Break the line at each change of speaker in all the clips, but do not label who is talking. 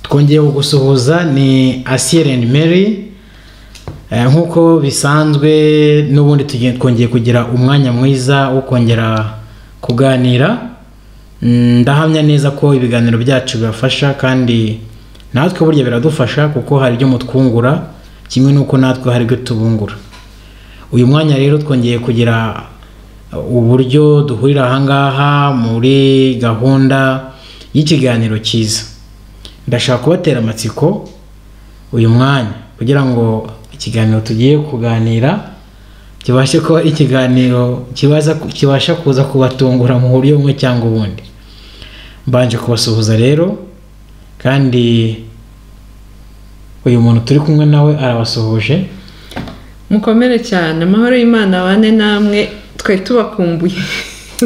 twongeye gusuhuza ni asiyeri endi meri nk'uko bisanzwe n'ubundi tugiye twongeye kugira umwanya mwiza wo kongera kuganira Mm, ndahamya neza ko ibiganiro byacu bibafasha kandi natwe burya biradufasha kuko hari ibyo mutwungura kimwe n'uko natwe hari ibyo tubungura uyu mwanya rero twongeye kugira uburyo duhurira ahangaha muri gahunda y'ikiganiro cyiza ndashaka kubatera amatsiko uyu mwanya kugira ngo ikiganiro tugiye kuganira kibashe kuba ari ikiganiro kibaza kibasha kuza kubatungura mu buryo bumwe cyangwa ubundi mbanje kubasuhuza rero kandi uyu muntu turi kumwe nawe arabasuhuje
mukomere cyane amahoro y'imana abane namwe twe tubakumbuye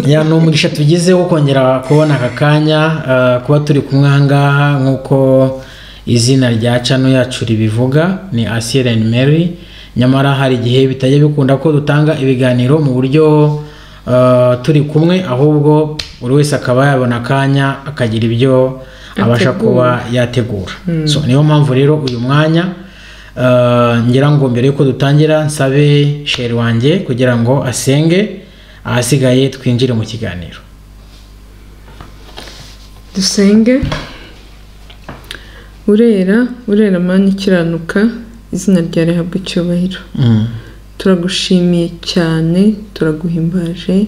ya ni umugisha tugize wo kongera kubona aka kanya eh, kuba turi kumwe ahangaha nk'uko izina rya cano yacu ribivuga ni asiyeri endi meri nyamara hari igihe bitajya bikunda ko dutanga ibiganiro mu buryo eh, turi kumwe ahubwo buri wese akaba yabona akanya akagira ibyo abasha
Ategura.
kuba yategura so niyo mpamvu rero uyu mwanya eh, ngira ngo mbere yuko dutangira nsabe sheri wanjye kugira ngo asenge ahasigaye twinjire mu kiganiro
dusenge urera urera mani ikiranuka izina rya rehabwa icyubahiro
Mm.
turagushimiye cyane turaguhimbaje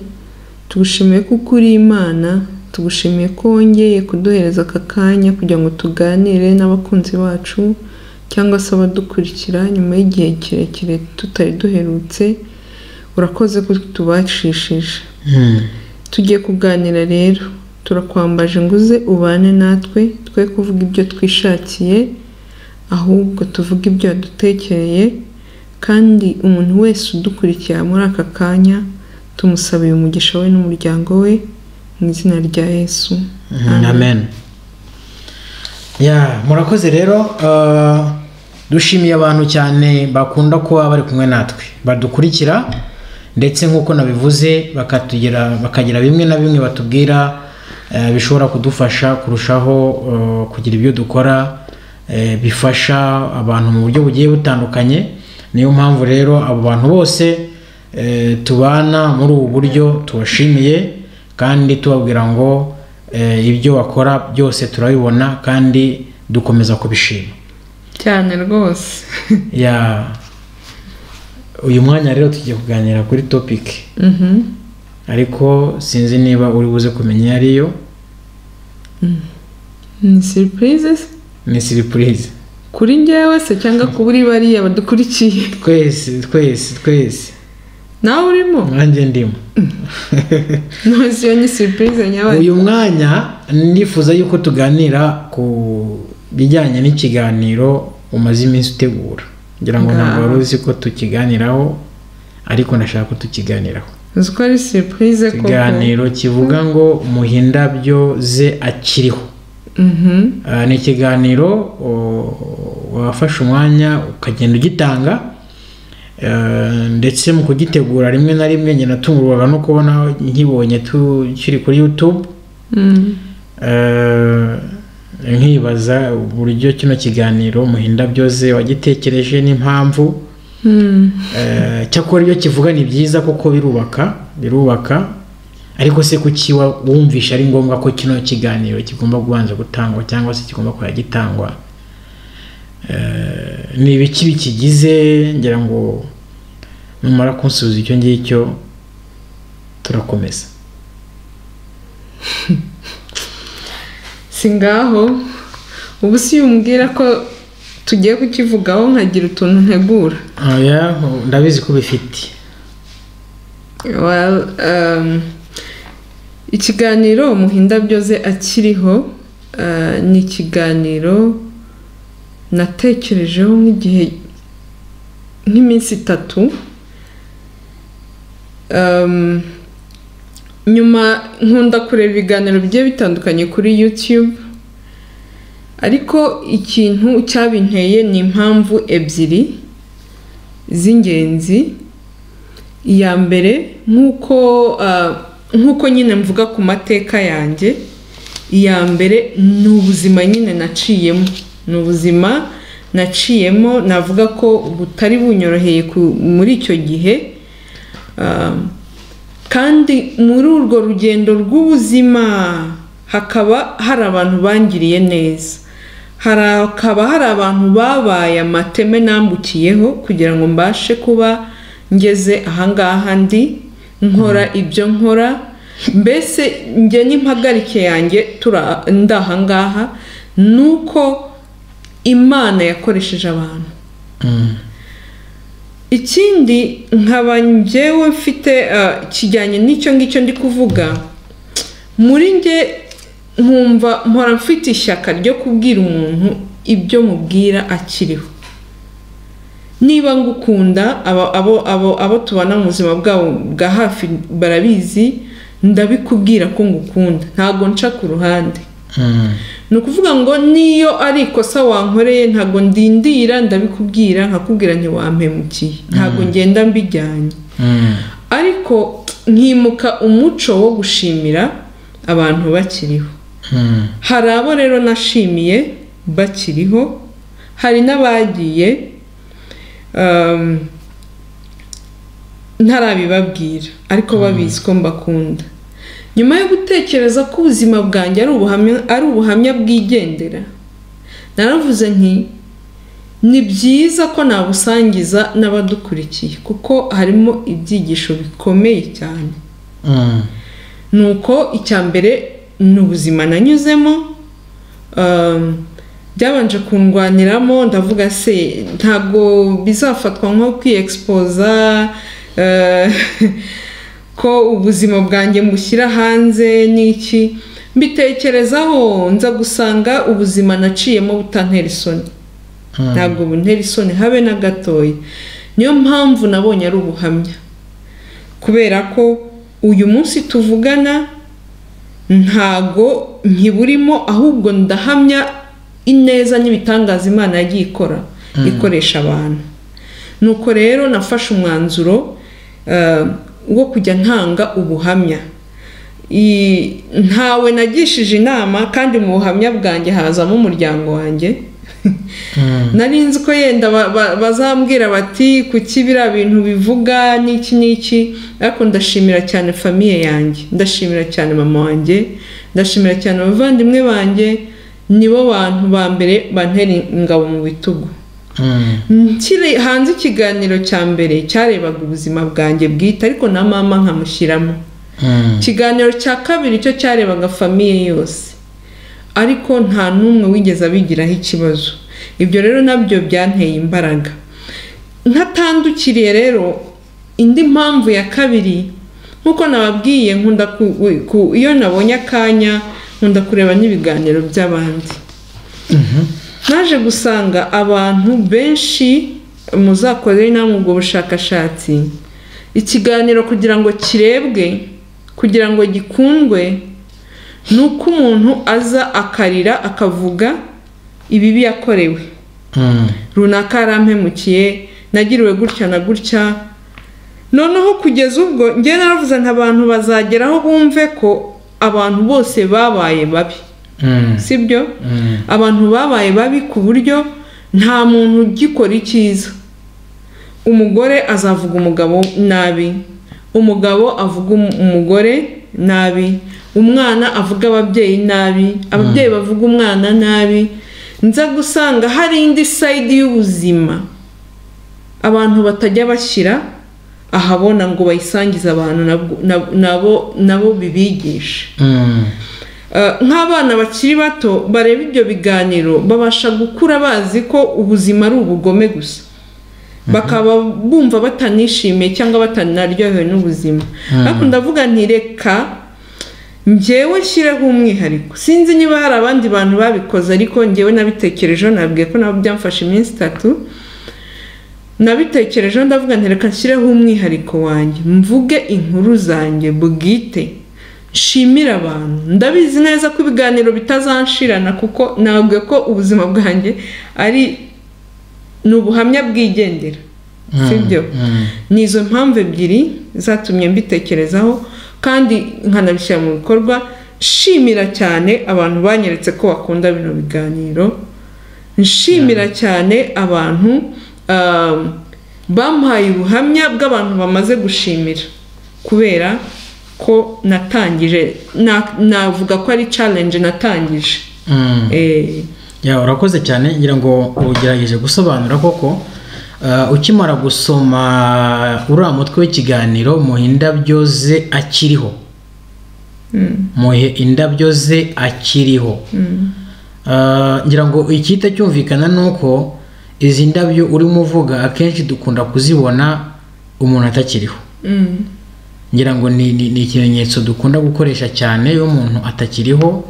tugushimiye kuko uri imana tugushimiye ko wongeye kuduhereza aka kanya kugira ngo tuganire n'abakunzi bacu cyangwa se abadukurikira nyuma y'igihe kirekire tutari duherutse urakoze ko tubashishije
Mm.
tugiye kuganira rero turakwambaje ngo uze ubane natwe twe kuvuga ibyo twishakiye ahubwo tuvuge ibyo wadutekereye kandi umuntu wese udukurikira muri aka kanya tumusabiye umugisha we n'umuryango we mu izina rya yesu
Mhm, amen ya murakoze rero eh, dushimiye abantu cyane bakunda kuba bari kumwe natwe badukurikira ndetse nk'uko nabivuze bakatugira bakagira bimwe na bimwe batubwira eh, bishobora kudufasha kurushaho eh, kugira ibyo dukora eh, bifasha abantu mu buryo bugiye butandukanye niyo mpamvu rero abo bantu bose eh, tubana muri ubu buryo tubashimiye kandi tubabwira ngo eh, ibyo bakora byose turabibona kandi dukomeza kubishima
cyane rwose
ya uyu mwanya rero tugiye kuganira kuri topiki
Mhm.
ariko sinzi niba uri buze kumenya iyo ariyo
ni siripurize
ni siripurize
kuri njyewe se cyangwa kuri bariya badukurikiye
twese twese twese
nawe urimo
nanjye ndimo
ntuzi iyo ni siripurize nyabagendwa
uyu mwanya nifuza yuko tuganira ku bijyanye n'ikiganiro umaze iminsi utegura ngira ngo ntabwo wari uzi ko tukiganiraho ariko ndashaka ko tukiganiraho
uzi ko ari siripurize koko
ikiganiro kivuga ngo muhindabyo ze akiriho
Mhm.
Ah, ni ikiganiro o, wafashe umwanya ukagenda ugitanga Eh, ndetse mu kugitegura rimwe na rimwe njye natungurwaga no kubona nkibonye tu- kiri kuri youtube
Mm.
Eh, nkibaza uburyo kino kiganiro muhinda byose wagitekereje n'impamvu
Mm.
Eh, cyakora iyo kivuga ni byiza kuko birubaka birubaka ariko se kuki wa- wumvisha ari ngombwa ko kino kiganiro kigomba kubanza gutangwa cyangwa se kigomba kuba gitangwa Eh, ni ibiki bikigize ngira ngo numara kunsubiza icyo ngicyo turakomeza
si ngaho ubu si umbwira ko tugiye kukivugaho nkagira utuntu ntegura
Oya, ndabizi ko bifite
Well, um, ikiganiro muhinda byoze akiriho uh, ni ikiganiro natekerejeho nk'igihe nk'iminsi itatu Um, nyuma nkunda kureba ibiganiro bigiye bitandukanye kuri youtube ariko ikintu cyabinteye ni impamvu ebyiri z'ingenzi iya mbere nk'uko ah, nk'uko nyine mvuga ku mateka yanjye iya mbere ni ubuzima nyine naciyemo ni ubuzima naciyemo navuga ko butari bunyoroheye ku- muri icyo gihe Ah, kandi muri urwo rugendo rw'ubuzima hakaba hari abantu bangiriye neza hakaba hari abantu babaye amateme nambukiyeho kugira ngo mbashe kuba ngeze ahangaha ndi nkora ibyo nkora mbese njye n'impagarike yanjye tura- ndi ahangaha ni uko imana yakoresheje abantu
Mm.
ikindi nkaba njyewe mfite eh, kijyanye n'icyo ngicyo ndi kuvuga muri nge nkumva mpora mfite ishyaka ryo kubwira umuntu ibyo mubwira akiriho niba ngukunda abo abo abo abo tubana mu buzima bwabo bwa hafi barabizi ndabikubwira ko ngukunda ntabwo nca ku ruhande
Mm.
ni ukuvuga ngo niyo ari ikosa wankoreye ntabwo ndindira ndabikubwira nkakubwira ntiwampemukiye ntabwo ngenda mbijyanye
Mm.
ariko nkimuka umuco wo gushimira abantu bakiriho
Mm.
hari abo rero nashimiye bakiriho hari n'abagiye um, ntarabibabwira ariko babizi ko mbakunda nyuma yo gutekereza ko ubuzima bwanjye ari ubuhamya ari ubuhamya bwigendera naravuze nti ni byiza ko nabusangiza n'abadukurikiye kuko harimo ibyigisho bikomeye cyane
Mm.
nuko icya mbere ni ubuzima nanyuzemo um, byabanje kundwaniramo ndavuga se ntabwo bizafatwa nko kwiyexpoza eh, ko ubuzima bwanjye mbushyira hanze n'iki mbitekerezaho nza gusanga ubuzima naciyemo butantera isoni
Mm.
ntabwo buntera isoni habe na gatoya niyo mpamvu nabonye ari ubuhamya kubera ko uyu munsi tuvugana ntago nkiburimo ahubwo ndahamya ineza n'ibitangaza imana yagiye ikora ikoresha abantu nuko rero nafashe umwanzuro eh, wo kujya ntanga ubuhamya I- ntawe nagishije inama kandi mu buhamya bwanjye hazamo umuryango wanjye
Mm.
nari nzi ko yenda ba- ba- bazambwira bati kuki biriya bintu bivuga n'iki n'iki ariko ndashimira cyane famiye yanjye ndashimira cyane mama wanjye ndashimira cyane abavandimwe banjye nibo bantu ba mbere bantera ingabo mu bitugu
Mm.
Nkiri hanze ikiganiro cya mbere cyarebaga ubuzima bwanjye bwite ariko na mama nkamushyiramo
Mm.
ikiganiro cya kabiri cyo cyarebaga famiye yose ariko nta n'umwe wigeze abigiraho ikibazo ibyo rero nabyo byanteye imbaraga ntatandukiriye rero indi mpamvu ya kabiri nk'uko nababwiye nkunda ku- ku- iyo nabonye akanya nkunda kureba n'ibiganiro by'abandi naje gusanga abantu benshi muzakorere namwe ubwo bushakashatsi ikiganiro kugira ngo kirebwe kugira ngo gikundwe ni uko umuntu aza akarira akavuga ibibi yakorewe
Mm.
runaka yarampemukiye nagiriwe gutya na gutya noneho kugeza ubwo njye naravuze nti abantu bazageraho bumve ko abantu bose babaye babi
Mm.
sibyo
Mm.
abantu babaye babi ku buryo nta muntu ugikora icyiza umugore azavuga umugabo nabi umugabo avuga um- umugore nabi umwana avuga ababyeyi nabi ababyeyi bavuga umwana nabi nza gusanga hari indi sayidi y'ubuzima abantu batajya bashyira ahabona ngo bayisangize abantu nabwo- nab- nabo nabo bibigishe
Mm.
Eh, nk'abana bakiri bato bareba ibyo biganiro babasha gukura bazi ko ubuzima ari ubugome gusa bakaba bumva batanishimiye cyangwa batanaryohewe n'ubuzima ariko ndavuga nti reka njyewe nshyireho umwihariko sinzi niba hari abandi bantu babikoze ariko njyewe nabitekerejeho nabwiye ko nabo byamfashe iminsi itatu nabitekerejeho ndavuga nti reka nshyireho umwihariko wanjye mvuge inkuru zanjye bwite nshimire abantu ndabizi neza ko ibiganiro bitazanshirana kuko nabwiye ko ubuzima bwanjye ari ni ubuhamya bwigendera sibyo
Mm.
ni izo mpamvu ebyiri zatumye mbitekerezaho kandi nkanabishyira mu bikorwa nshimira cyane abantu banyeretse ko bakunda bino biganiro nshimira cyane abantu um, bamuhaye ubuhamya bw'abantu bamaze gushimira kubera ko natangije na- navuga ko ari challenge natangije
Mm.
Eh,
Ya, urakoze cyane ngira ngo ugerageje gusobanura koko Ah, ukimara gusoma uriya mutwe w'ikiganiro muhe indabyo ze akiriho muhe indabyo ze akiriho Ah, ngira ngo icyita cyumvikana ni uko izi ndabyo urimo uvuga akenshi dukunda kuzibona umuntu atakiriho
mm,
ngira ngo ni, ni, ni ikimenyetso dukunda gukoresha cyane iyo umuntu atakiriho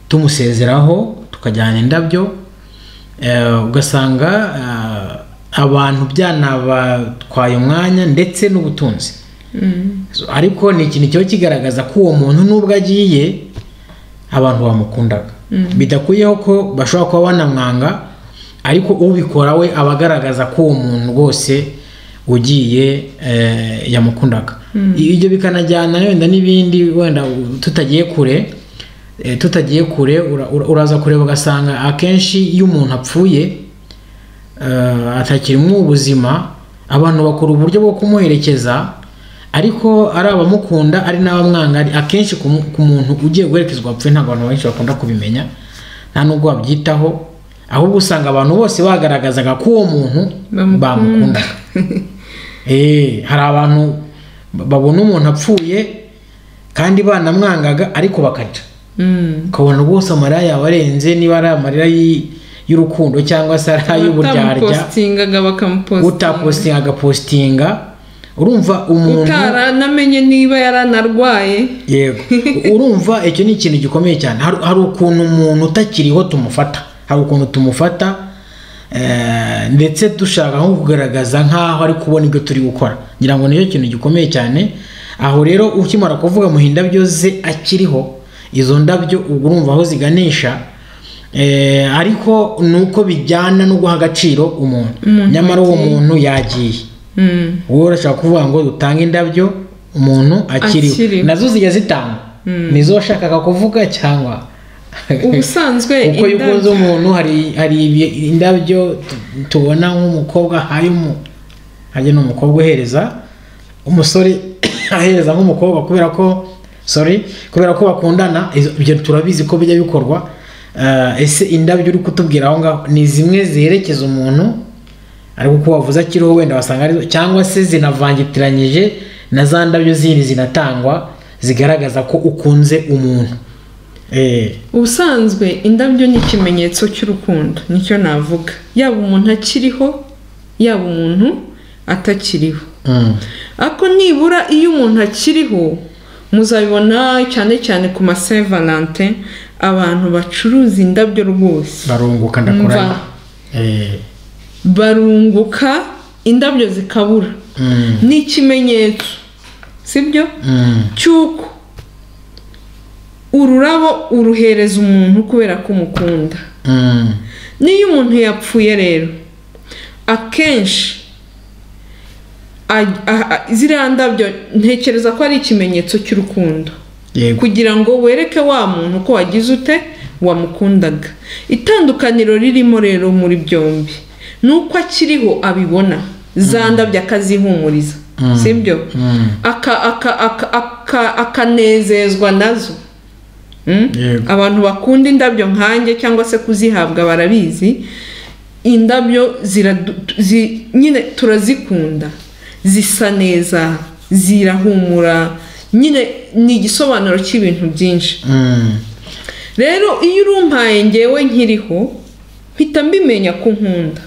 tumusezeraho tukajyana indabyo eh, ugasanga eh, abantu byanabatwaye umwanya ndetse n'ubutunzi
mm,
So, ariko ni ikintu kiba kigaragaza ko uwo muntu nubwo agiye abantu bamukundaga bidakuyeho ko bashobora kuba banamwanga ariko ubikora we aba agaragaza ko uwo muntu rwose ugiye eh, yamukundaga ibyo bikanajyana wenda n'ibindi wenda tutagiye kure eh, tutagiye kure ura- ura- uraza kureba ugasanga akenshi iyo umuntu apfuye eh, atakirimo ubuzima abantu bakora uburyo bwo kumuherekeza ariko ari abamukunda ari n'abamwanga ari- akenshi ku mu- ku muntu ugiye guherekezwa wapfuye ntabwo abantu benshi bakunda kubimenya nta nubwo babyitaho ahubwo usanga abantu bose bagaragazaga ko uwo muntu
Bamukunda.
bamukundaga Eh, hari abantu babona umuntu apfuye kandi banamwangaga ariko bakaca
mm.
ukabona rwose amarira yawe arenze niba ari amarira y- y'urukundo cyangwa se ari ay'uburyarya
batamupostingaga bakamupostinga
utapostinga agapostinga urumva umuntu
utaranamenye niba yaranarwaye
yego urumva icyo ni ikintu gikomeye cyane hari, hari ukuntu umuntu utakiriho tumufata hari ukuntu tumufata eh, ndetse dushaka nko kugaragaza nk'aho ari kubona ibyo turi gukora ngira ngo nicyo kintu gikomeye cyane aho rero ukimara kuvuga mu indabyo ze akiriho izo ndabyo ubwo urumva aho ziganisha eh, ariko ni uko bijyana no guha agaciro umuntu nyamara uwo muntu yagiye
Mm,
wowe urashaka kuvuga ngo dutange indabyo umuntu akiriho
Akiriho.
nazo zijya zitangwa nizo washakaga kuvuga cyangwa
ubusanzwe
uko iyo ukoze
indabyo-
umuntu hari hari ibi- indabyo tu- tubona nk'umukobwa ahaye umu hajya ni umukobwa uhereza umusore ahereza nk'umukobwa kubera ko sorry kubera ko bakundana izo- ibyo turabizi ko bijya bikorwa Eh, ese indabyo uri kutubwira aho ngaho ni zimwe ziherekeza umuntu ariko uko wavuze akiriho wenda wasanga ari cyangwa se zinavangitiranyije na za ndabyo zindi zinatangwa zigaragaza ko ukunze umuntu Eh,
ubusanzwe indabyo ni ikimenyetso cy'urukundo nicyo navuga yaba umuntu akiriho yaba umuntu atakiriho
mm,
ariko nibura iyo umuntu akiriho muzabibona cyane cyane ku ma saint valentin abantu bacuruza indabyo rwose
barunguka ndakora
Mva. barunguka indabyo zikabura ni ikimenyetso sibyo cy'uko ururabo uruhereza umuntu kubera ko umukunda n'iyo umuntu yapfuye rero akenshi aj- a- a- ziriya ndabyo ntekereza ko ari ikimenyetso cy'urukundo kugira ngo wereke wa muntu ko wagize ute wamukundaga itandukaniro ririmo rero muri byombi ni uko akiriho abibona za ndabyo akazihumuriza sibyo Aka- aka- aka- aka- akanezezwa nazo Mm?
Yego.
abantu bakunda indabyo nkanjye cyangwa se kuzihabwa barabizi indabyo ziradu- zi- nyine turazikunda zisa neza zirahumura nyine ni igisobanuro cy'ibintu byinshi rero iyo urumpaye ngewe nkiriho mpita mbimenya ko unkunda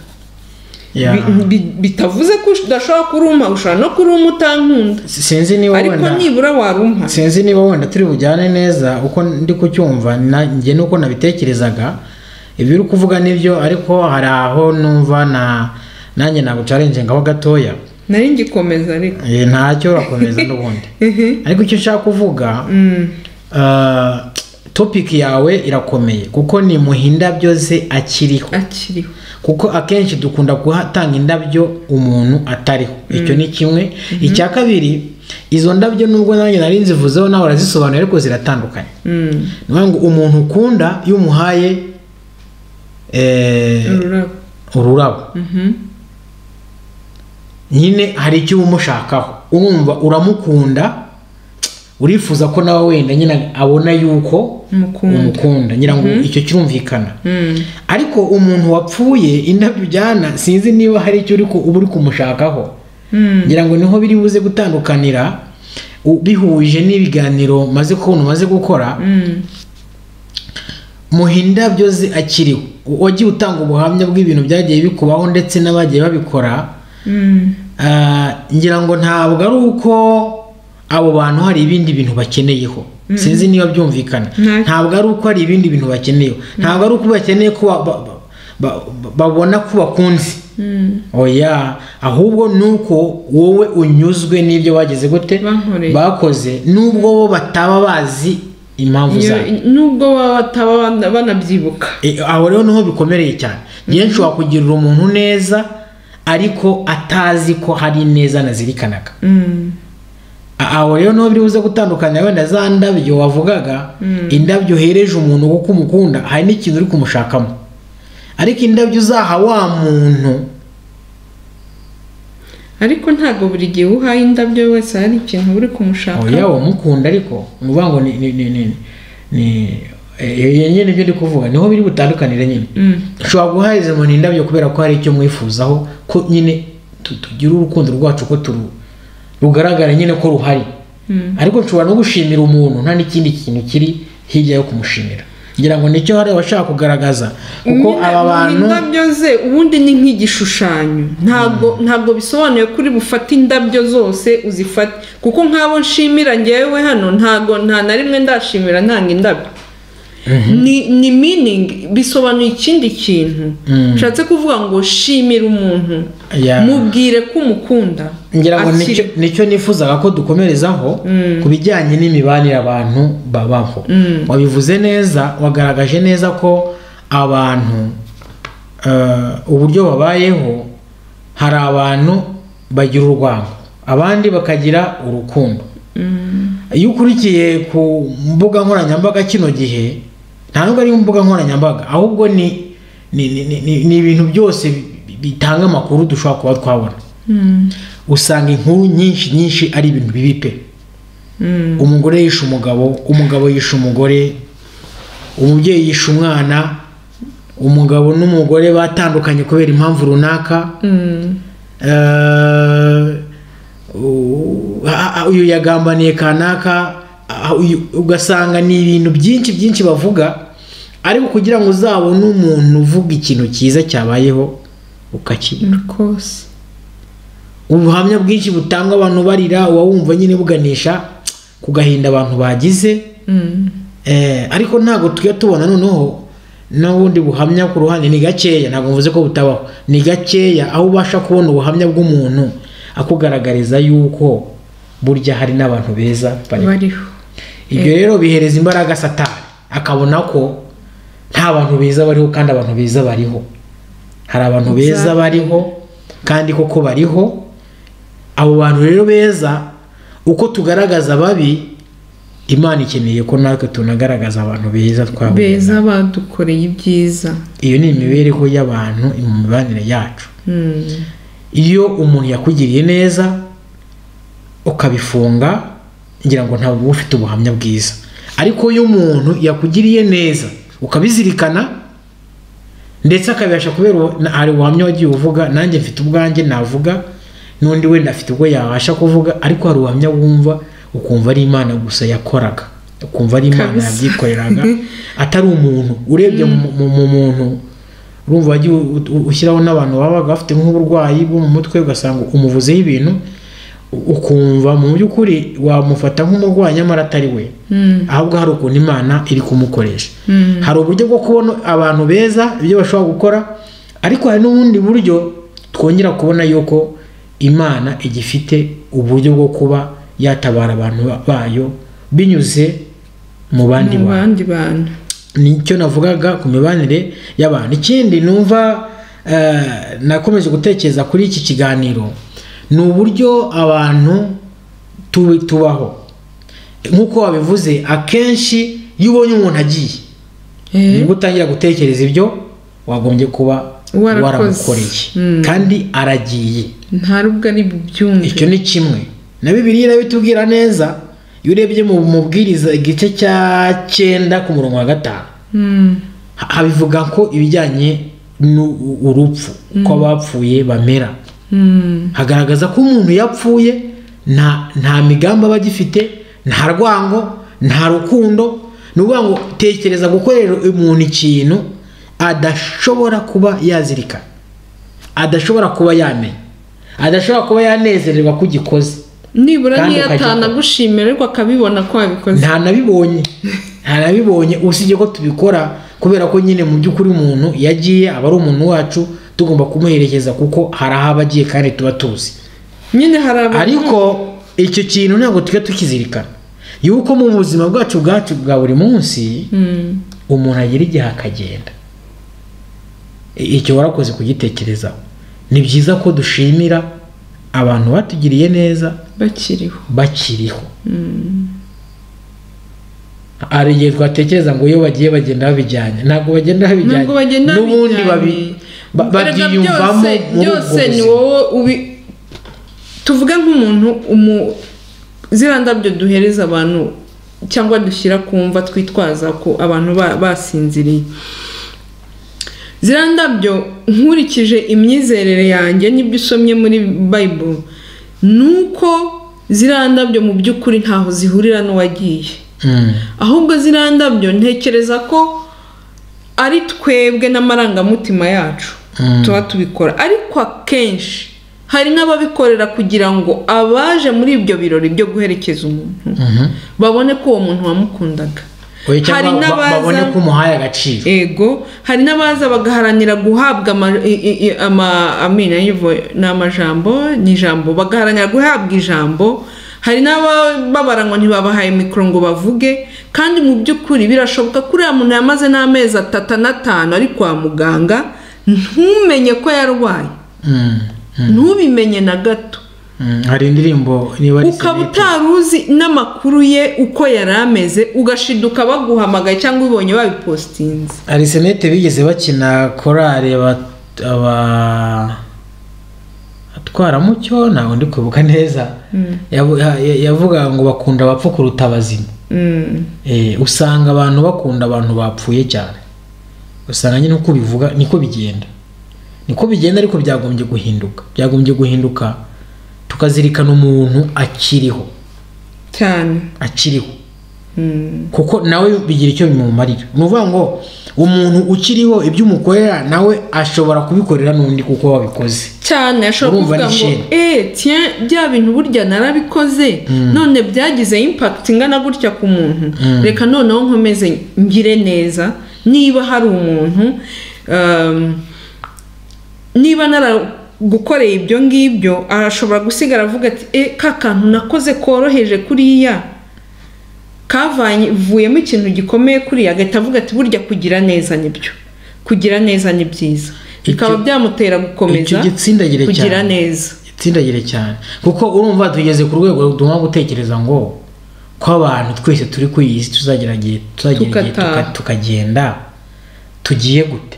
Bi- bi- bitavuze ko udashobora kurumpa ushobora no kurumpa utankunda
sinzi niba
ariko
wenda
nibura warumpa
sinzi niba wenda turi bujyane neza uko ndi kucyumva na- njye nuko nabitekerezaga ibyo uri kuvuga nibyo ariko hari aho numva na nanjye nagucarenje ngaho gatoya
nari ngikomeza ariko
Eh, ntacyo urakomeza n'ubundi ariko icyo nshaka kuvuga
Mm.
uh, topic yawe irakomeye kuko ni muha indabyo ze akiriho
akiriho
kuko akenshi dukunda gutanga indabyo umuntu atariho icyo ni kimwe icya kabiri izo ndabyo nubwo nanjye nari nzivuzeho nawe urazisobanuye ariko ziratandukanye
Mm.
ni ukuvuga ngo umuntu ukunda iyo umuhaye eh,
ururabo
ururabo
Mhm.
nyine hari icyo uba umushakaho urumva uramukunda urifuza ko nawe wenda nyine abona yuko
Umukunda.
umukunda ngira ngo icyo kirumvikana
Mm.
ariko umuntu wapfuye indabyo ujyana sinzi niba hari icyo uri ku- uba uri kumushakaho
Mm.
ngira ngo niho biri buze gutandukanira u- bihuje n'ibiganiro maze kubona umaze gukora
Mm.
muha indabyo ze akiriho wagiye utanga ubuhamya bw'ibintu byagiye bikubaho ndetse n'abagiye babikora
Mm.
Ah, ngira ngo ntabwo ari uko abo bantu hari ibindi bintu bakeneyeho sinzi niba byumvikana
Nta-
ntabwo ari uko hari ibindi bintu bakeneyeho ntabwo ari uko bakeneye ko ba- ba- ba- ba- babona ko bakunze
Mm.
oya ahubwo ni uko wowe unyuzwe n'ibyo bageze gute
Bankoreye.
bakoze nubwo bo bataba bazi impamvu
Iyo-
zayo
nubwo baba bataba ban- banabyibuka
E, aho rero niho bikomeye cyane ngewe nshobora kugirira umuntu neza ariko atazi ko hari neza nazirikanaga
Mm.
A- aho rero niho biri buze gutandukanya wenda za ndabyo wavugaga indabyo uhereje umuntu kuko umukunda hari n'ikintu uri kumushakamo ariko indabyo uzaha wa muntu
ariko ntabwo buri gihe uhaye indabyo wese hari ikintu uri kumushaka
oya wamukunda ariko ni ukuvuga ngo ni ni ni ni ni eh, iyo nyine ibyo ndi kuvuga niho biri butandukanire nyine
Mm.
ushobora guhahiriza umuntu indabyo kubera ko hari icyo mwifuzaho ko nyine tu- tugira urukundo rwacu ko turu rugaragara nyine ko ruhari
Mm.
ariko nshobora no gushimira umuntu nta n'ikindi kintu kiri hirya yo kumushimira ngira ngo nicyo hari abashaka kugaragaza kuko
Nyine
aba bantu
indabyo ze ubundi ni nk'igishushanyo ntabwo ntabwo bisobanuye ko uri bufate indabyo zose uzifate kuko nk'abo nshimira ngewe hano ntabwo nta na rimwe ndashimira ntanga indabyo ni ni miningi bisobanuye ikindi kintu nshatse kuvuga ngo shimira umuntu
Ya.
mubwire ko umukunda
ngira ngo
Akiri-
nicyo- nicyo nifuzaga ko dukomerezaho ku bijyanye n'imibanire abantu babaho wabivuze neza wagaragaje neza ko abantu eh, uburyo babayeho hari abantu bagira urwango abandi bakagira urukundo iyo ukurikiye ku mbuga nkoranyambaga kino gihe nta nubwo ari mbuga nkoranyambaga ahubwo ni ni- ni- ni- ni ibintu byose bi- bitanga amakuru dushobora kuba twabona
Mm.
usanga inkuru nyinshi nyinshi ari ibintu bibi pe
Mm.
umugore yishe umugabo umugabo yishe umugore umubyeyi yishe umwana umugabo n'umugore batandukanye kubera impamvu runaka
Mm.
Eh, u- a- a- uyu yagambaniye kanaka a- uyu- ugasanga ni ibintu byinshi byinshi bavuga ariko kugira ngo uzabone umuntu uvuga ikintu cyiza cyabayeho ukakibura
rwose
ubuhamya bwinshi butangwa abantu barira uba wumva nyine buganisha ku gahinda abantu bagize
Mm.
Eh, ariko ntabwo tujya tubona noneho n'ubundi buhamya ku ruhande ni gakeya ntabwo mvuze ko butabaho ni gakeya aho ubasha kubona ubuhamya bw'umuntu akugaragariza yuko burya hari n'abantu beza bariho
bariho
ibyo rero bihereza imbaraga satani akabona ko nta bantu beza bariho kandi abantu beza bariho hari abantu beza
Exactly.
bariho kandi koko bariho abo bantu rero beza uko tugaragaza babi imana ikeneye ko natwe tunagaragaza abantu beza twabonye
beza badukoreye ibyiza
iyo ni imibereho y'abantu mu mibanire yacu
Mm.
iyo umuntu yakugiriye neza ukabifunga ngira ngo ntabwo uba ufite ubuhamya bwiza ariko iyo umuntu yakugiriye neza ukabizirikana ndetse akabibasha kubera ubu- na- hari ubuhamya wagiye uvuga nanjye mfite ubwanjye navuga n'undi wenda afite ubwo yabasha kuvuga ariko hari ubuhamya wumva ukumva ari imana gusa yakoraga ukumva ari imana
Kabisa.
yabyikoreraga atari umuntu urebye mu, mu, mu muntu urumva wagiye u- u- ushyiraho n'abantu babaga bafite nk'uburwayi bwo mu mutwe ugasanga umuvuzeho ibintu u- ukumva mu by'ukuri wamufata nk'umurwayi nyamara atari we
Mm.
ahubwo hari ukuntu imana iri kumukoresha
Mm.
hari uburyo bwo kubona abantu beza ibyo bashobora gukora ariko hari n'ubundi buryo twongera kubona yuko imana igifite uburyo bwo kuba yatabara abantu ba- bayo binyuze mu bandi
mu
bantu
bandi bantu
nicyo navugaga ku mibanire y'abantu ikindi numva eh, nakomeje gutekereza kuri iki kiganiro ni uburyo abantu tubi tubaho nk'uko wabivuze akenshi iyo ubonye umuntu agiye
Eh,
nibwo utangira gutekereza ibyo wagombye kuba
Warakoze.
waramukoreye
Mm.
kandi aragiye
nta rubwo ari
icyo
bubyumve
ni kimwe na bibiri irabitubwira neza iyo urebye mu mubwiriza igice cya cyenda ku murongo wa gatanu
Mm,
ha- habivuga ko ibijyanye n'urupfu uko abapfuye bamera
mm,
hagaragaza ko umuntu yapfuye nta nta migambi aba agifite nta rwango nta rukundo ni ukuvuga ngo tekereza gukorera umuntu ikintu adashobora kuba yazirikana adashobora kuba yamenya adashobora kuba yanezererwa ko ugikoze
nibura
Kandi
niyo
ukajya ukora.
atanagushimira ariko akabibona ko wabikoze
nta nabibonye nta nabibonye usibye ko tubikora kubera ko nyine mu by'ukuri umuntu iyo agiye aba ari umuntu wacu tugomba kumuherekeza kuko hari aho aba agiye kandi tuba tuzi
nyine hari abantu
ariko icyo kintu ntabwo tujya tukizirikana yuko mu buzima bwacu bwacu bwa buri munsi
Mm,
umuntu agira igihe akagenda I- icyo warakoze kugitekerezaho ni byiza ko dushimira abantu batugiriye neza
bakiriho
bakiriho hari igihe twatekereza ngo iyo bagiye bagenda babijyanye ntabwo bagenda babijyanye
ntabwo bagenda
n'ubundi babi
babijyanye.
ba-
Erega
babyiyumvamo
byose-
muri ubwo
byose ni
buzima
wowe ubi tuvuge nk'umuntu umu ziriya ndabyo duhereza abantu cyangwa dushyira ku mva twitwaza ko abantu ba- basinziriye ziriya ndabyo nkurikije imyizerere yanjye n'ibyo usomye muri bayiburo ni uko ziriya ndabyo mu by'ukuri ntaho zihurira n'uwagiye
Mm.
ahubwo ziriya ndabyo ntekereza ko ari twebwe n'amarangamutima yacu
Mm.
tuba tubikora ariko akenshi hari n'ababikorera kugira ngo abaje muri ibyo birori byo guherekeza umuntu
Mhm.
babone ko uwo muntu wamukundaga
Oya, cyangwa
hari
ba-
n'abaza-
babone ko umuhaye agaciro
ego hari n'abaza bagaharanira guhabwa ama- i- i- i- ama- amina yivo ni amajambo ni ijambo bagaharanira guhabwa ijambo hari n'ababara ngo ntibabahaye mikoro ngo bavuge kandi mu by'ukuri birashoboka ko uriya muntu yamaze n'amezi atatu n'atanu ari kwa muganga ntumenye ko yarwaye
Mm. Mm.
ntubimenye na gato
Mm. hari indirimbo niba ari
ukaba
sinete.
utari uzi n'amakuru ye uko yari ameze ugashiduka baguhamagaye cyangwa ubonye babipositinze
arisenete bigeze bakina korari aba- aba atwaramucyo ntabwo ndi kwibuka neza Yavu- ya- ya- yavugaga ngo bakunda abapfa kuruta abazima
Mm.
Eh, usanga abantu bakunda abantu bapfuye cyane usanga nyine uko ubivuga niko bigenda niko bigenda ariko byagombye guhinduka byagombye guhinduka tukazirikana umuntu akiriho
cyane
akiriho
Mm.
kuko nawe bigira icyo bimumarira ni ukuvuga ngo umuntu ukiriho ibyo umukorera nawe ashobora kubikorera n'undi kuko wabikoze
cyane ashobora
Urumva
kuvuga
ni
ngo
shame.
eee tiye bya bintu burya narabikoze none byagize impakiti ingana gutya ku muntu reka noneho nkomeze ngire neza niba hari umuntu um, niba naragukoreye ibyo ngibyo arashobora gusigara avuga ati e ka kantu nakoze koroheje kuriya kavuyemo ikintu gikomeye kuriya agahita avuga ati burya kugira neza nibyo kugira neza ni byiza bikaba
Icyo-
byamutera
icyo
gukomeza
gitsindagire
kugira
cyane
neza
gitsindagire cyane kuko urumva tugeze ku rwego rutuma gutekereza ngo ko abantu twese turi ku iyi isi tuzagira igihe tuzagira igihe
Tukataha.
tuka- tukagenda tugiye gute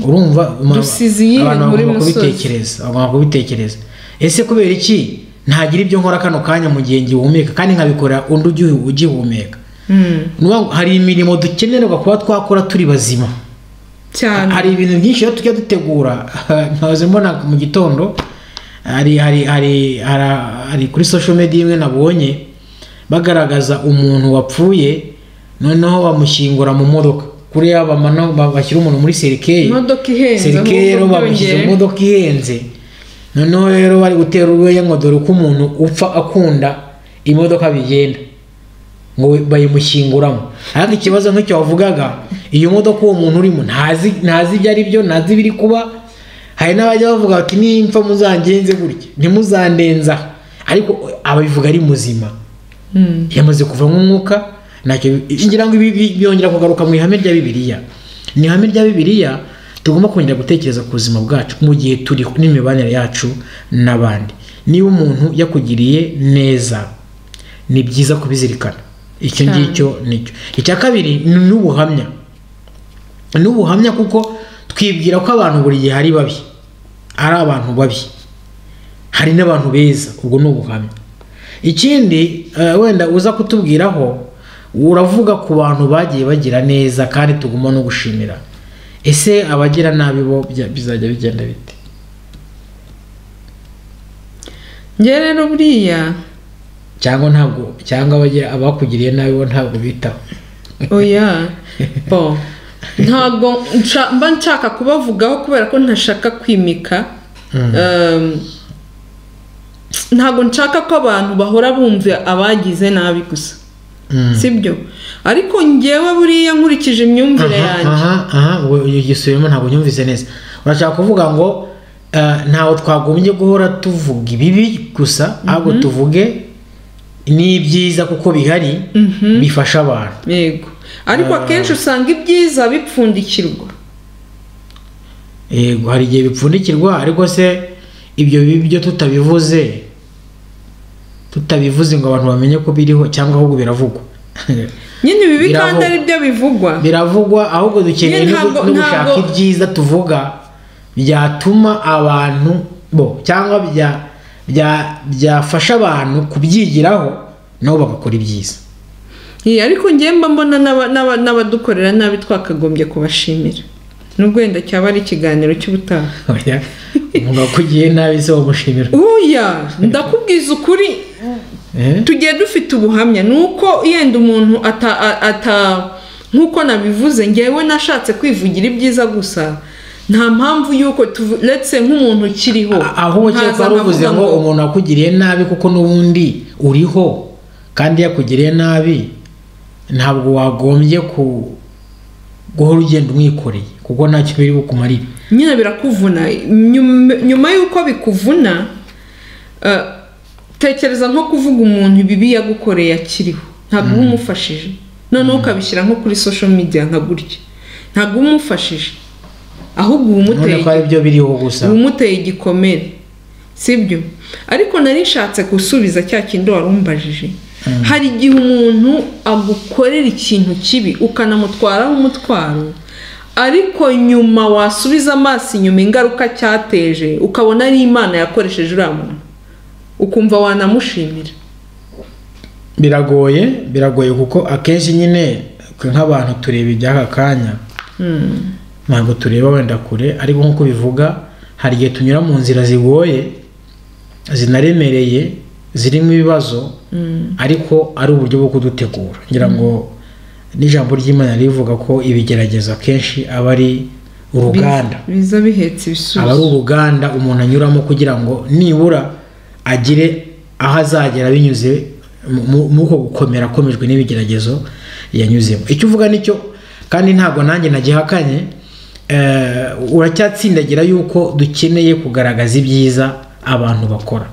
urumva ma-
Dusize iyi
abantu
muri
bagomba
musozi.
kubitekereza bagomba kubitekereza ese kubera iki ntagira ibyo nkora kano kanya mu gihe ngihumeka kandi nkabikora undi ugihu- ugihumeka
Mm.
Ni ukuvuga ngo hari imirimo dukenerwa kuba twakora turi bazima
cyane
hari ibintu byinshi rero tujya dutegura nkahoze mbona mu gitondo hari hari hari hari- hari kuri social media imwe nabonye bagaragaza umuntu wapfuye noneho bamushyingura mu modoka kuri ya bamano ba- bashyira umuntu muri serikeye
imodoka ihenze
serikeye rero
ahubwo
bamushyize mu
byongeye.
modoka ihenze noneho rero bari gutera urwenya ngo dore uko umuntu upfa akunda imodoka bigenda ngo we- bayimushyinguramo ariko ikibazo nk'icyo wavugaga iyo modoka uwo muntu urimo ntazi ntazi ibyo ari byo ntazi ibiri kuba hari n'abajya bavuga bati nimpfa muzangenze gutya ntimuzandenza ariko ababivuga ari muzima
Mm.
yamaze kuvamo umwuka ntacyo bi- ngira ngo ibi bi- byongera kugaruka mu ihame rya bibiliya ni ihame rya bibiliya tugomba kongera gutekereza ku buzima bwacu mu gihe turiho n'imibanire yacu n'abandi niba umuntu yakugiriye neza ni byiza kubizirikana icyo
Cyane.
ngicyo nicyo icya kabiri ni n'ubuhamya ni ubuhamya kuko twibwira ko abantu buri gihe ari babi ari abantu babi hari n'abantu beza ubwo ni ubuhamya ikindi eh, wenda uza kutubwiraho uravuga ku bantu bagiye bagira neza kandi tuguma no gushimira ese abagira nabi bo bya- bizajya bigenda bite
njye rero buriya
cyangwa ntabwo cyangwa abagira abakugiriye nabi bo ntabwo bitaho
oya bo ntabwo nsha- mba nshaka kubavugaho kubera ko ntashaka kwimika Um, ntabwo nshaka ko abantu bahora bumva abagize nabi gusa
Mm.
sibyo ariko njyewe buriya nkurikije imyumvire
Aha,
yanjye
aha aha we ugisubiyemo ntabwo nyumvise neza urashaka kuvuga ngo eh, ntawe twagombye guhora tuvuga ibibi gusa ahubwo tuvuge n'ibyiza kuko bihari bifasha abantu
yego ariko akenshi usanga ibyiza bipfundikirwa
yego hari igihe bipfundikirwa ariko se ibyo bibi byo tutabivuze tutabivuze ngo abantu bamenye ko biriho cyangwa ahubwo biravugwa
nyine bibi
Biravugwa.
kandi ari byo bivugwa
biravugwa ahubwo dukeneye
Nyine
no gu-
ntabwo-
no gushaka
ntabwo-
ibyiza tuvuga byatuma abantu bo cyangwa bya- bya- byafasha abantu kubyigiraho nabo bagakora ibyiza
Iyi, ariko njye mba mbona n'aba- n'aba- n'abadukorera nabi twakagombye kubashimira nubwo wenda cyaba ari ikiganiro cy'ubutaha
Oya, umuntu wakugiye nabi se wamushimira
uya ndakubwiza ukuri
Eh?
tugiye dufite ubuhamya ni uko yenda umuntu ata ata nk'uko nabivuze ngewe nashatse kwivugira ibyiza gusa nta mpamvu y'uko turetse nk'umuntu ukiriho
aho
nkaza
wari uvuze
nkavuga
ngo umuntu wakugiriye nabi kuko n'ubundi uriho kandi yakugiriye nabi ntabwo wagombye ku- guhora ugenda umwikoreye kuko ntacyo biri bukumarire
nyine birakuvuna nyuma nyuma y'uko bikuvuna eh, tekereza nko kuvuga umuntu ibibi yagukoreye akiriho ntabwo uba umufashije noneho ukabishyira nko kuri social media nka gutya ntabwo uba umufashije ahubwo uba umuteye
none ko ari byo biriho gusa
uba umuteye igikomere sibyo ariko nari nshatse gusubiza cya kindi wari umbajije hari igihe umuntu agukorera ikintu kibi ukanamutwaraho umutwaro ariko nyuma wasubiza amaso inyuma ingaruka cyateje ukabona ari imana yakoresheje uriya muntu ukumva wanamushimira
biragoye biragoye kuko akenshi nyine twe nk'abantu tureba iby'aka kanya ntabwo tureba wenda kure ariko nk'uko bivuga hari igihe tunyura mu nzira zigoye zinaremereye zirimo ibibazo ariko ari uburyo bwo kudutegura ngira ngo n'ijambo ry'imana rivuga ko ibigerageza akenshi aba ari uruganda
biza bihetse ibisubizo
aba ari uruganda umuntu anyuramo kugira ngo nibura agire aho azagera binyuze mu- mu- muri uko gukomera akomejwe n'ibigeragezo yanyuzemo icyo uvuga nicyo kandi ntabwo nanjye nagihakanye eh, uracyatsindagira yuko dukeneye kugaragaza ibyiza abantu bakora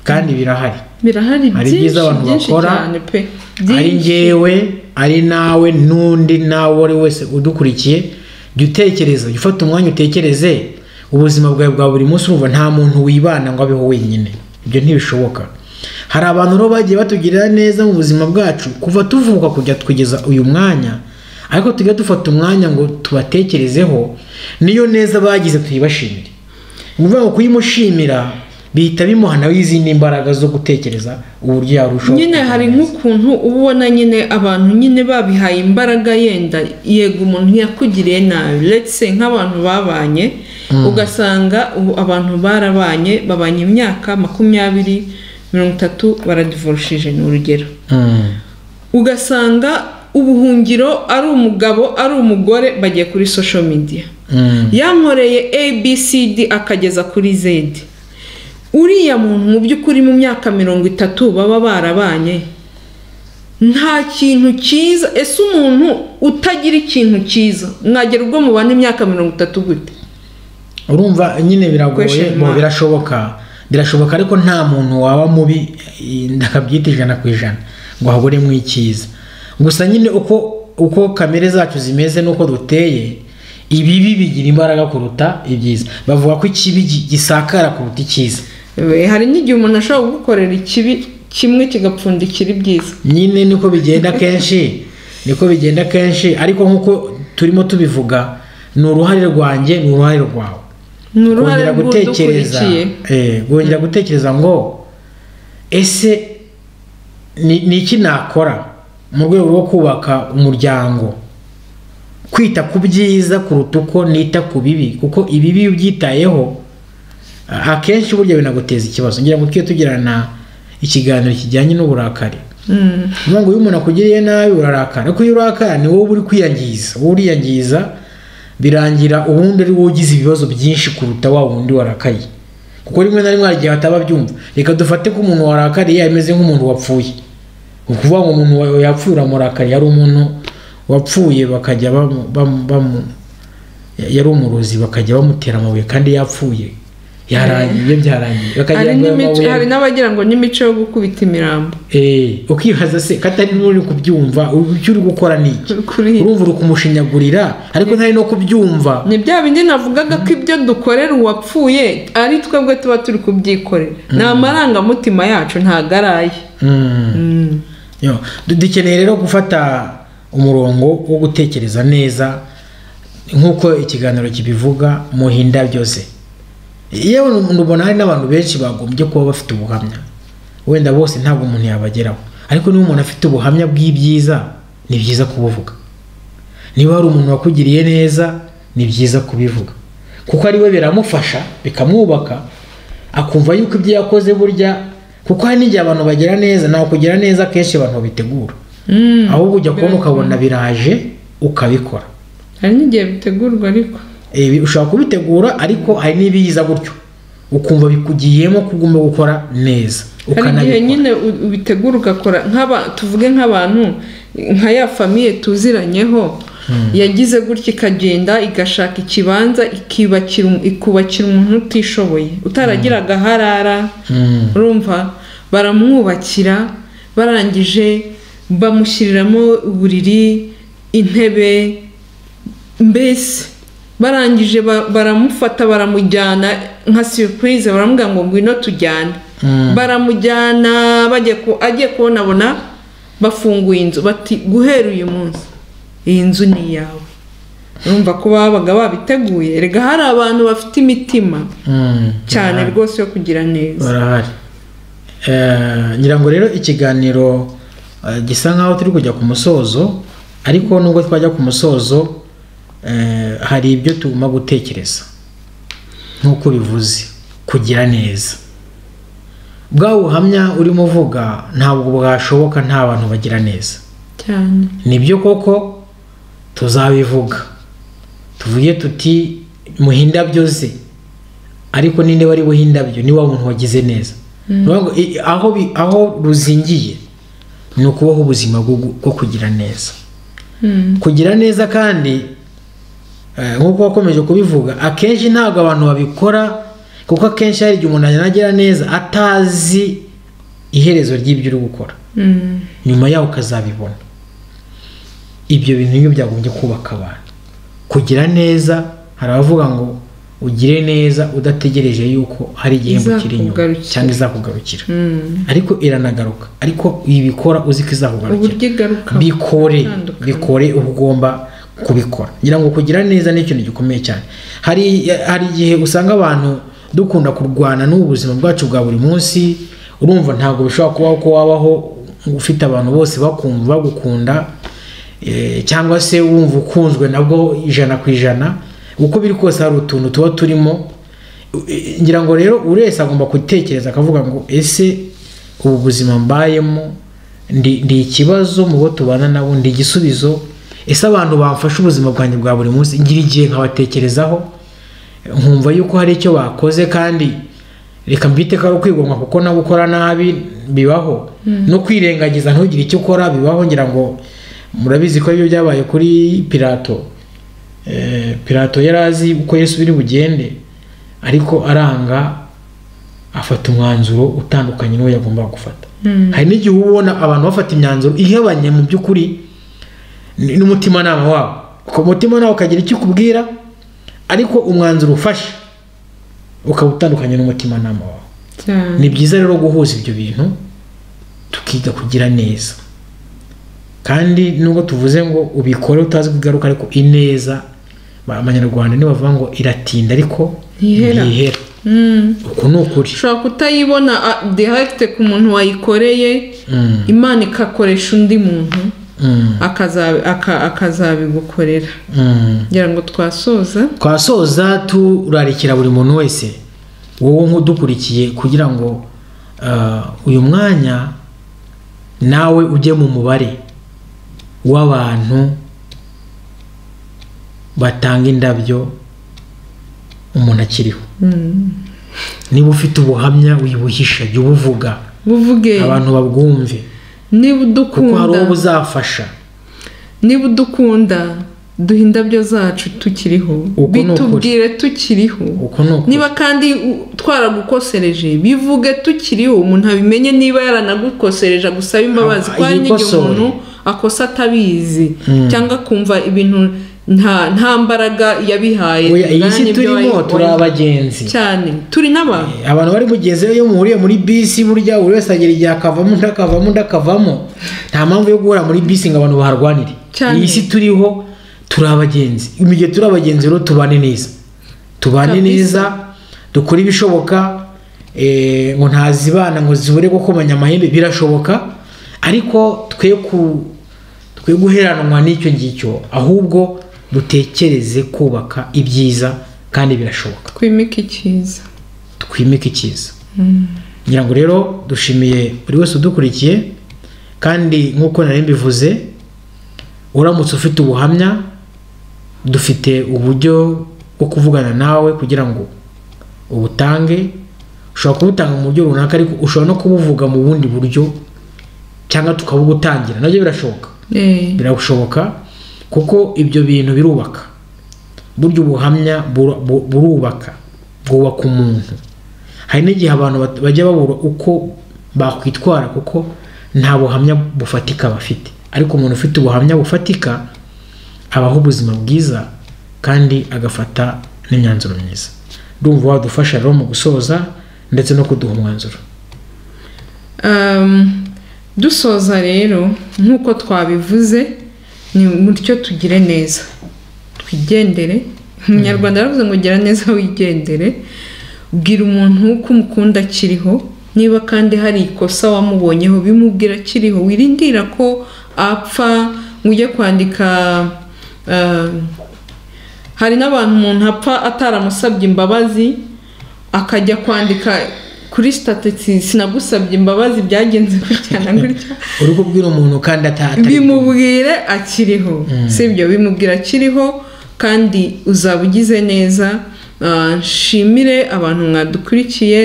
kandi birahari
birahari
hari
byinshi
ibyiza abantu
byinshi
bakora,
cyane pe
ari
Byinshi.
njyewe ari nawe n'undi nawe uwo ari we wese udukurikiye jya utekereza jya ufata umwanya utekereze ubuzima bwawe bwa buri munsi urumva nta muntu wibana ngo abeho wenyine ibyo ntibishoboka hari abantu rero bagiye batugirira neza mu buzima bwacu kuva tuvuka kujya tugeza uyu mwanya ariko tujya dufata umwanya ngo tubatekerezeho niyo neza bagize tuyibashimire ni ukuvuga ngo kuyimushimira bihita bimuhana izindi mbaraga zo gutekereza uburyo yarushaho
nyine
kugira
hari
neza.
nk'ukuntu uba ubona nyine abantu nyine babihaye imbaraga yenda yego umuntu yakugiriye nabi ndetse nk'abantu babanye ugasanga ubu abantu barabanye babanye imyaka makumyabiri mirongo itatu baradivorushije ni urugero
Mm.
ugasanga ubuhungiro ari umugabo ari umugore bagiye kuri social media
Mm.
yankoreye abcd akageza kuri z uriya muntu mu by'ukuri mu myaka mirongo itatu baba barabanye nta kintu cyiza ese umuntu utagira ikintu cyiza mwagera ubwo mubana imyaka mirongo itatu gute
urumva nyine biragoye
Question
bo
mark.
birashoboka birashoboka ariko nta muntu waba mubi eh, ndakabyita ijana ku ijana ngo haburemo icyiza gusa nyine uko uko kamere zacu zimeze n'uko duteye ibibi bigira imbaraga kuruta ibyiza bavuga ko ikibi gi- gisakara kuruta icyiza
Eh, hari n'igihe umuntu ashobora kugukorera ikibi kimwe kigapfundikira ibyiza
nyine niko bigenda kenshi niko bigenda kenshi ariko nk'uko turimo tubivuga ni uruhare rwanjye ni uruhare rwawe
ni uruhare
kongera gutekereza
rw'udukurikiye
eh, kongera gutekereza ngo ese ni ni iki nakora mu rwego rwo kubaka umuryango kwita ku byiza kuruta uko nita ku bibi kuko ibibi iyo ubyitayeho a- akenshi burya binaguteza ikibazo ngira ngo tujye tugirana ikiganiro kijyanye n'uburakari
Mm.
ngo iyo umuntu akugiriye nabi urarakara ariko iyo urakara ni wowe uri kwiyangiza wowe uriyangiza birangira ubundi ari wowe ugize ibibazo byinshi kuruta wa wundi warakaye kuko rimwe na rimwe hari igihe bataba byumva reka dufate ko umuntu warakariye ameze nk'umuntu wapfuye ni ukuvuga ngo umuntu wa- yapfuye uramurakariye yari umuntu wapfuye bakajya bamu- bamu- bamu- yari umurozi bakajya bamutera amabuye kandi yapfuye yarangiye iyo byarangiye bakajya
hari
bamutera
n'imico-
amabuye.
hari n'abagira ngo n'imico yo gukubita imirambo
Eh, ukibaza se katari n'uri kubyumva ubu icyo uri gukora ni iki
kuri
urumva uri kumushinyagurira ariko ntari no kubyumva
ni bya bindi navugaga ko ibyo dukorera uwapfuye ari twebwe tuba turi kubyikorera ni amarangamutima yacu ntago ari aye
Mm.
Mm.
Yo, du- dukeneye rero gufata umurongo wo gutekereza neza nk'uko ikiganiro kibivuga muhinda byose yewe ubona hari n'abantu benshi bagombye kuba bafite ubuhamya wenda bose ntabwo umuntu yabageraho ariko niba umuntu afite ubuhamya bw'ibyiza ni byiza kubuvuga niba hari umuntu wakugiriye neza ni byiza kubivuga kuko ari we biramufasha bikamwubaka akumva yuko ibyo yakoze burya kuko hari n'igihe abantu bagira neza ntabwo kugira neza akenshi abantu babitegura
Mm.
ahubwo ujya kubona ukabona biraje ukabikora
hari n'igihe bitegurwa ariko
Ibi ushobora kubitegura ariko hari n'ibiza gutyo ukumva bikugiyemo ko ugomba gukora neza
hari igihe
ukanabikora
nyine u- ubitegura ugakora nk'aba tuvuge nk'abantu nka ya famiye tuziranyeho yagize gutya ikagenda igashaka ikibanza ikibakira um- ikubakira umuntu utishoboye utaragiraga aharara
Mm.
urumva baramwubakira barangije bamushyiriramo uburiri intebe mbese barangije ba- baramufata baramujyana nka surprise baramubwira ngo ngwino tujyane
Mm.
baramujyana bajya ku- agiye kubonabona bafunguye inzu bati guhera uyu munsi iyi nzu ni iyawe urumva ko babaga babiteguye erega hari abantu bafite imitima
Mm.
cyane rwose yo kugira neza
barahari Eh, ngira ngo rero ikiganiro eh, gisa nkaho turi kujya ku musozo ariko nubwo twajya ku musozo eh, hari ibyo tugomba gutekereza nk'uko bivuze kugira neza bwa buhamya urimo uvuga ntabwo bwashoboka nta bantu bagira neza
cyane
nibyo koko tuzabivuga tuvuge tuti muhindabyo ze ariko ninde wari buhindabyo ni wa muntu wagize neza Ni ukuvuga ngo, i- aho, bi- aho ruzingiye ni ukubaho ubuzima bwo gu- bwo kugira neza
Mm.
kugira neza kandi eh, nk'uko wakomeje kubivuga akenshi ntabwo abantu babikora kuko akenshi hari igihe umuntu anagira neza atazi iherezo ry'ibyo uri gukora
Mm.
nyuma yaho ukazabibona ibyo bintu nibyo byagombye kubaka abantu kugira neza hari abavuga ngo ugire neza udategereje yuko hari igihembo kiri inyuma
Izakugarukira.
cyangwa izakugarukira
Mm.
ariko iranagaruka ariko ibikora uzi ko izakugarukira
uburyo igaruka
bikore
Bitandukanye.
bikore uba ugomba kubikora ngira ngo kugira neza ni ikintu gikomeye cyane hari hari igihe usanga abantu dukunda kurwana n'ubu buzima bwacu bwa buri munsi urumva ntabwo bishobora kubaho ko wabaho ufite abantu bose bakumva bagukunda eh, cyangwa se wumva ukunzwe nabwo ijana ku ijana uko biri kose hari utuntu tuba turimo Eh, ngira ngo rero buri wese agomba gutekereza akavuga ngo ese ubu buzima mbayemo ndi ndi ikibazo mu bo tubana nabo ndi igisubizo ese abantu bamfasha ubuzima bwanjye bwa buri munsi ngira igihe nkabatekerezaho nkumva yuko hari icyo bakoze kandi reka mbite ko ari ukwigomwa kuko no gukora nabi bibaho no kwirengagiza ntugire icyo ukora bibaho ngira ngo murabizi ko ibyo byabaye kuri pirato Eh, pirato yari azi uko yesu biri bugende ariko aranga afata umwanzuro utandukanye n'uwo yagombaga gufata
Mm.
hari n'igihe uba ubona abantu bafata imyanzuro ihabanye mu by'ukuri n- n'umutimanama wabo kuko umutimanama ukagira icyo ukubwira ariko umwanzuro ufashe ukaba utandukanye n'umutimanama wawe
cyane
ni byiza rero guhuza ibyo bintu ukiga kugira neza kandi nubwo tuvuze ngo ubikore utazi kugaruka ariko ineza ba- abanyarwanda ntibavuga ngo iratinda ariko
Ntihera.
ntihera
Mm.
uku ni ukuri
ushobora kutayibona a- direct ku muntu wayikoreye
Mm,
imana ikakoresha undi muntu
mm,
akaza- aka- akazabigukorera
mm.
ngira ngo twasoza
twasoza turarikira buri muntu wese wowe nk'udukurikiye kugira ngo ah, uyu mwanya nawe ujye mu mubare w'abantu batanga indabyo umuntu akiriho
Mm.
niba ufite ubuhamya wibuhisha jya ubuvuga
buvuge
abantu babwumve
niba
kuko hari uwo
udukunda
buzafasha
niba udukunda duha indabyo zacu tukiriho
Uku ni ukuri.
bitubwire tukiriho
uko ni uko
niba kandi u- twaragukosereje bivuge tukiriho umuntu abimenye niba yaranagukosereje agusabe imbabazi
Ah,
ko hari n'igihe
yikosore.
umuntu akosa atabizi
Mm.
cyangwa akumva ibintu nta nta mbaraga yabihaye
Oya, iyi si
bwana ibyo
turimo
wayi-
turi
wayi-
abagenzi
cyane turi n'abantu
abantu bari mugenzi iyo muhuriye muri bisi burya buri wese agira igihe akavamo undi akavamo undi akavamo nta mpamvu yo guhura muri bisi ngo abantu baharwanire
Cyane.
iyi si turiho turi abagenzi mu gihe turi abagenzi rero tubane neza tubane
Kabisa.
neza dukore ibishoboka eh, ngo ntazibana ngo zibure gukomanya amahembe birashoboka ariko twe ku twe guheranwa n'icyo ngicyo ahubwo dutekereze kubaka ibyiza kandi birashoboka
twimike icyiza
twimike icyiza
Mm.
ngira ngo rero dushimiye buri wese udukurikiye kandi nk'uko nari mbivuze uramutse ufite ubuhamya dufite uburyo bwo kuvugana nawe kugira ngo ubutange ushobora kubutanga mu buryo runaka ariko ushobora no kubuvuga mu bundi buryo cyangwa tukabugutangira nabyo birashoboka
Eh,
birashoboka kuko ibyo bintu birubaka burya ubuhamya buru- bu- burubaka bwubaka umuntu hari n'igihe abantu bat- bajya babura uko bakwitwara kuko nta buhamya bufatika bafite ariko umuntu ufite ubuhamya bufatika abaho ubuzima bwiza kandi agafata n'imyanzuro myiza ndumva wadufasha rero mu gusoza ndetse no kuduha umwanzuro
um, dusoza rero nk'uko twabivuze ni mutyo tugire neza twigendere umunyarwanda yaravuze ngo gira neza wigendere bwira umuntu ko umukunda akiriho niba kandi hari ikosa wamubonyeho bimubwira akiriho wirindira ko apfa ngo ujye kwandika um, hari n'abantu umuntu apfa ataramusabye imbabazi akajya kwandika kuri statutsi sinagusabye imbabazi byagenze gutya na gutya
uri kubwira umuntu kandi atari
bimubwire akiriho sibyo bimubwira akiriho kandi uzaba ugize neza Ah, nshimire abantu mwadukurikiye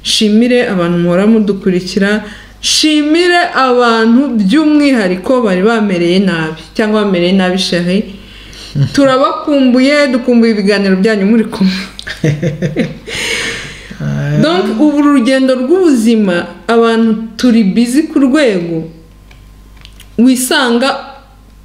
nshimire abantu muhora mudukurikira nshimire abantu by'umwihariko bari bamereye nabi cyangwa bamereye nabi shahi turabakumbuye dukumbuye ibiganiro byanyu muri kumwe Donc, ubu urugendo rw'ubuzima abantu turi bizi ku rwego wisanga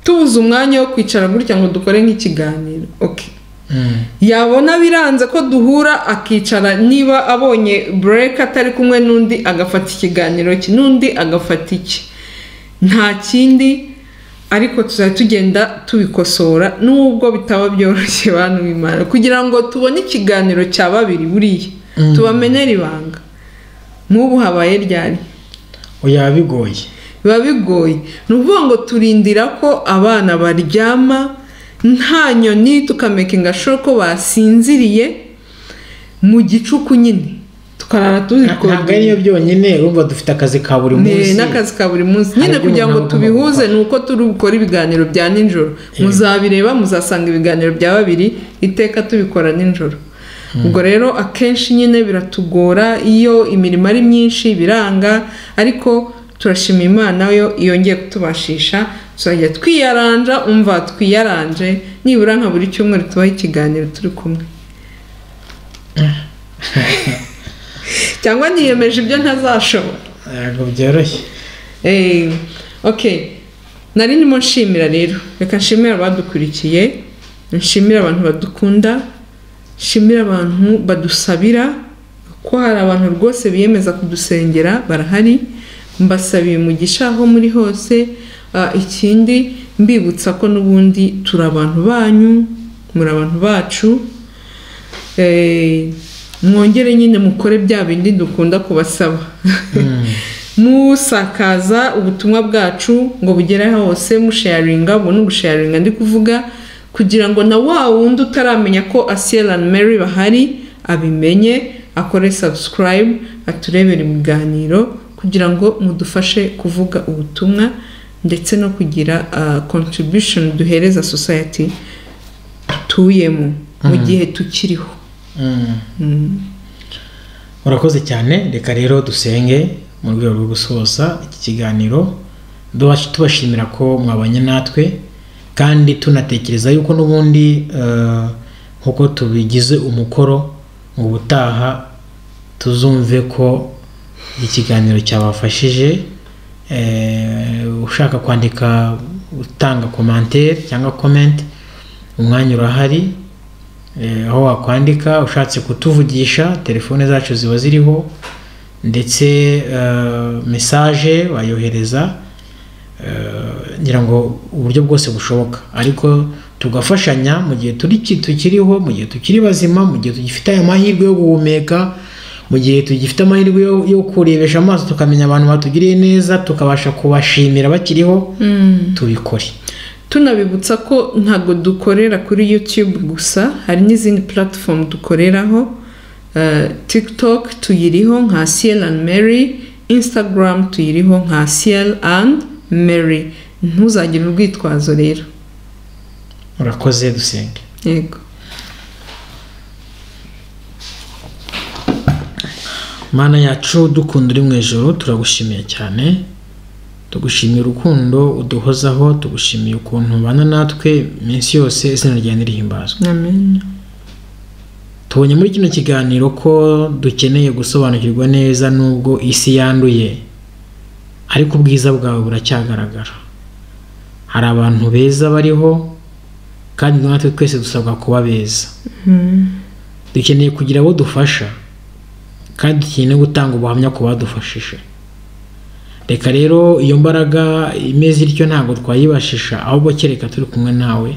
tubuze umwanya wo kwicara gutya ngo dukore nk'ikiganiro okay.
Mm.
yabona biranze ko duhura akicara niba abonye bureka atari kumwe n'undi agafata ikiganiro cye n'undi agafata iki nta kindi ariko tuzajya tugenda tubikosora nubwo bitaba byoroshye bantu b'imana kugira ngo tubone ikiganiro cya babiri buriya
Mm.
tubamenere ibanga nk'ubu habaye ryari
oya bigoye
biba bigoye ni ukuvuga ngo turindira ko abana baryama nta nyoni tukamekinga sure ko basinziriye mu gicuku nyine tukarara
ntabwo ariyo
tuzikodeye
byonyine urumva dufite akazi ka buri munsi
Ne- n'akazi ka buri munsi
Hari
nyine kugira ngo
iby'umuntu agomba
tubihuze
gukora.
ni uko turi gukora ibiganiro bya nijoro muzabireba muzasanga ibiganiro bya babiri iteka tubikora nijoro ubwo rero akenshi nyine biratugora iyo imirimo ari myinshi biranga ariko turashima imana yo yongeye kutubashisha tuzajya twiyaranja umva twiyaranje nibura nka buri cyumweru tubaho ikiganiro turi kumwe cyangwa niyemeje ibyo ntazashobora
ntabwo byoroshye
Eh, ok nari ndimo nshimira rero reka nshimire abadukurikiye nshimire abantu badukunda nshimire abantu badusabira ko hari abantu rwose biyemeza kudusengera barahari mbasabiye umugisha aho muri hose Ah, ikindi mbibutsa ko n'ubundi turi abantu banyu muri abantu bacu Eh, mwongere nyine mukore bya bindi dukunda kubasaba musakaza ubutumwa bwacu ngo bugere hose musharinga ubu ni ugusharinga ndi kuvuga kugira ngo na wa wundi utaramenya ko asiyeri andi meri bahari abimenye akore sabusikarayibu aturebere ibiganiro kugira ngo mudufashe kuvuga ubutumwa ndetse no kugira kontribushoni duhereza sosayeti dutuyemo mu gihe tukiriho
murakoze cyane reka rero dusenge mu rwego rwo gusoza iki kiganiro duha- tubashimira ko mwabanye natwe kandi tunatekereza yuko n'ubundi eh, nk'uko tubigize umukoro mu butaha tuzumve ko iki kiganiro cyabafashije eh, ushaka kwandika utanga komantere cyangwa komenti umwanya urahari Eh, aho wakwandika ushatse kutuvugisha telefone zacu ziba ziriho ndetse eh, mesaje wayohereza eh, ngira ngo uburyo bwose bushoboka ariko tugafashanya mu gihe turi ki- tukiriho mu gihe tukiri bazima mu gihe tugifite aya mahirwe yo guhumeka mu gihe tugifite amahirwe yo, yo kurebesha amaso tukamenya abantu batugiriye neza tukabasha kubashimira bakiriho tubikore
tunabibutsa ko ntabwo dukorera kuri yutube gusa hari n'izindi puratifomu dukoreraho Eh, tiktok tuyiriho nka siyeri andi meri instagram tuyiriho nka siyeri andi meri ntuzagire urwitwazo rero
urakoze dusenge
yego
mana yacu dukunda uri mu ijoro turagushimiye cyane tugushimiye urukundo uduhozaho tugushimiye ukuntu ubana natwe iminsi yose izina ryawe rihimbazwa
amen
tubonye muri kino kiganiro ko dukeneye gusobanukirwa neza n'ubwo isi yanduye ariko ubwiza bwawe buracyagaragara hari abantu beza bariho kandi natwe twese dusabwa kuba beza dukeneye kugira abo dufasha kandi dukeneye no gutanga ubuhamya ku badufashije reka rero iyo mbaraga imeze ityo ntabwo twayibashisha ahubwo kereka turi kumwe nawe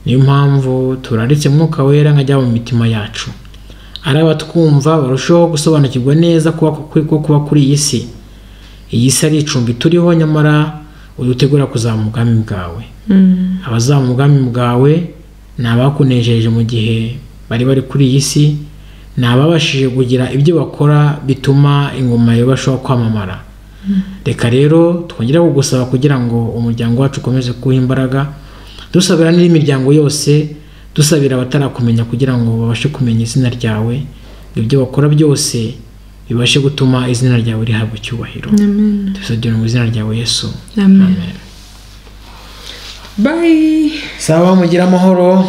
niyo mpamvu turaritse mwuka wera nkajya mu mitima yacu ari abatwumva barushaho gusobanukirwa neza kuba ko kuba kuri iyi si iyi si ari icumbi turiho nyamara udutegura kuzamuka ubwami bwawe abazaba mu bwami bwawe ni abakunejeje mu gihe bari bari kuri iyi si ni ababashije kugira ibyo bakora bituma ingoma yawe ibashaho kwamamara reka rero twongera kugusaba kugira ngo umuryango wacu ukomeze kuwuha imbaraga dusabira n'indi miryango yose dusabira abatarakumenya kugira ngo babashe kumenya izina ryawe ibyo bakora byose bibashe gutuma izina ryawe rihabwa icyubahiro
amen
tubisabye mu izina ryawe yesu
amen
amen
bye
sawa mugire amahoro